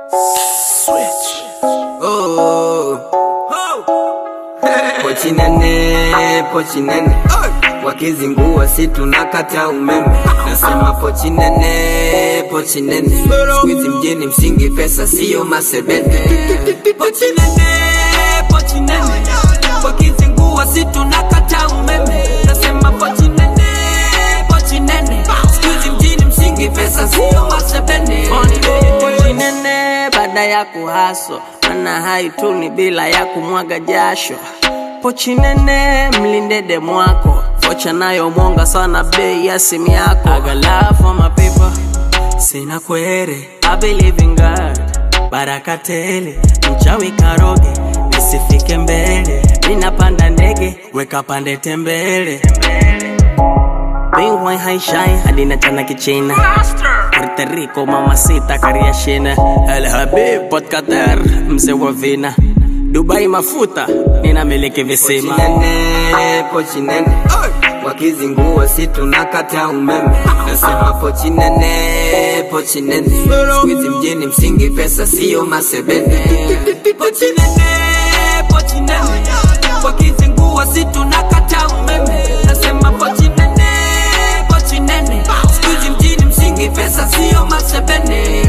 Switch. Oh. Pochi nene, pochi nene. Wakizingua si tunakata umeme. Nasema pochi nene, pochi nene. Squeeze mjini msingi pesa sio masebete. Pochi nene, pochi nene. Wakizingua si tunakata umeme. Nasema pochi nene, pochi nene. Squeeze mjini msingi pesa sio masebete. Pochi nene baada ya kuhaso mana haituni bila ya kumwaga jasho pochi nene mlinde demu wako vocha nayo mwonga sana bei ya simu yako I got love for my people sina kwere I believe in God baraka tele mchawi karoge nisifike mbele ninapanda ndege weka pande tembele Bingwai haishai hadi na chana kichina Puerto Rico mamacita kariashina El Habib Port Qatar mzee wa vina Dubai mafuta ninamiliki visima nene, pochi nene wakizingua si tunakata umeme nasema pochi nene pochi nene squeeze mjini msingi pesa sio masebene pochi nene pochi nene wakizingua si tunakata umeme nasema pochi nene pochi nene squeeze mjini msingi pesa sio masebene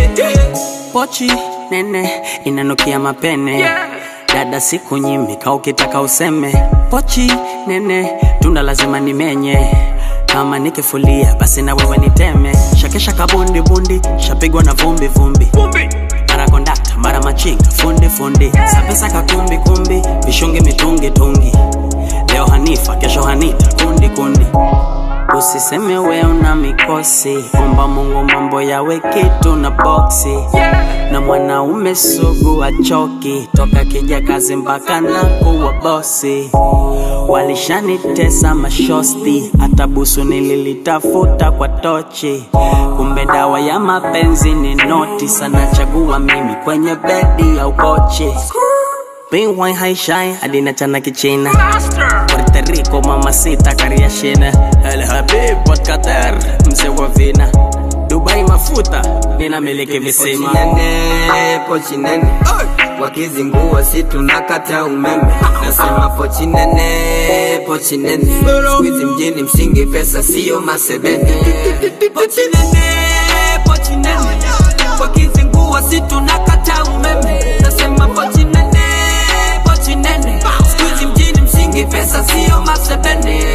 pochi nene inanukia mapene dada siku nyimika ukitaka useme pochi nene tunda lazima nimenye kama nikifulia basi na wewe niteme shakesha kabundi bundi shapigwa na vumbi vumbi mara kondakta mara machinga fundi fundi sapesa kakumbi kumbi vishungi mitungi tungi leo hanifa kesho hanita kundi kundi Usiseme we una mikosi, omba Mungu mambo yawe kitu na boksi. Na mwanaume sugu achoki, toka kija kazi mpaka na kuwa bosi. Walishanitesa mashosti, hata busu nililitafuta kwa tochi. Kumbe dawa ya mapenzi ni noti, sana chagua mimi kwenye bedi au kochi. Bingwai haishai hadi na chana kichina Puerto Rico mamacita kariashina El Habib Port Qatar mzee wa vina Dubai mafuta ninamiliki visima pochi nene, pochi nene wakizingua si tunakata umeme nasema pochi nene pochi nene squeeze mjini msingi pesa sio masebene pochi nene pochi nene wakizingua si tunakata umeme nasema pochi nene pochi nene squeeze mjini msingi pesa sio masebene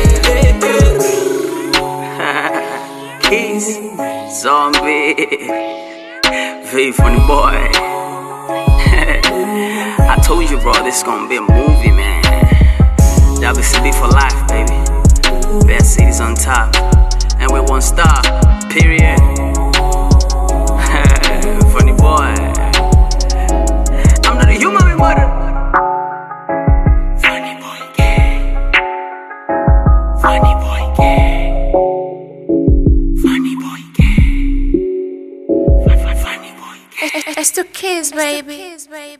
Keys, zombie, very funny boy. I told you, bro, this gonna be a movie, man. WCB for life, baby. Best cities on top, and with one star, period. funny boy. I'm not a human remoter. Funny boy, gay. Funny boy, gay. Funny boy, gay. Funny boy, gay. It's to kiss, baby.